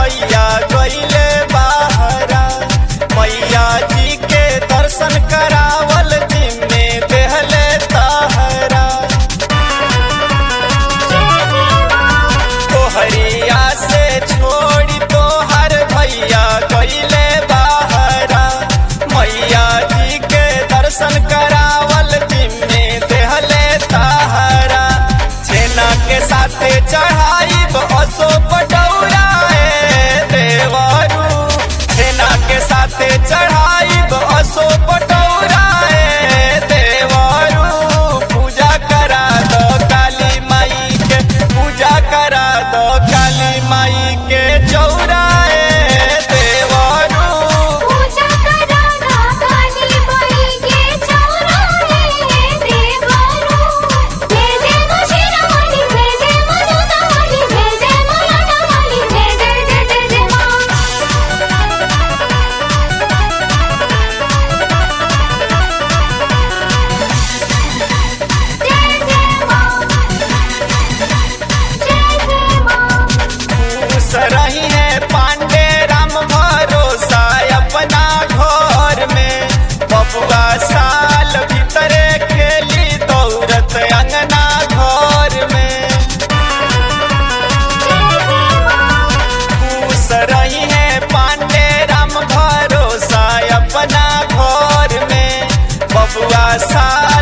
भैया गईले बाहरा मैया जी के दर्शन करावल जिम्मे देहले ताहरा तोहरिया से छोड़ी तोहर भैया गईले बाहरा मैया जी के दर्शन करावल जिम्मे देहले ताहरा छेना के साथे चढ़ाई असो पटौराए देवरू छेना के साथे चढ़ाई असो पटौराए देवरू पूजा करा दो काली माई के पूजा करा दो काली माई के चौराए देवरू पूजा करा दा काली माई के चौराहे देवरू जय जय मुशिरामणि जय जय मरुदामणि जय जय मुरादामणि जय जय जय जय जय मां जय जय मां जय जय मां खुश रही है पांडे राम भरोसा अपना घर में बबुआ साल भीतरे खेली दौड़त अंगना घर में खुश रही है पांडे राम भरोसा अपना घर में बबुआ साल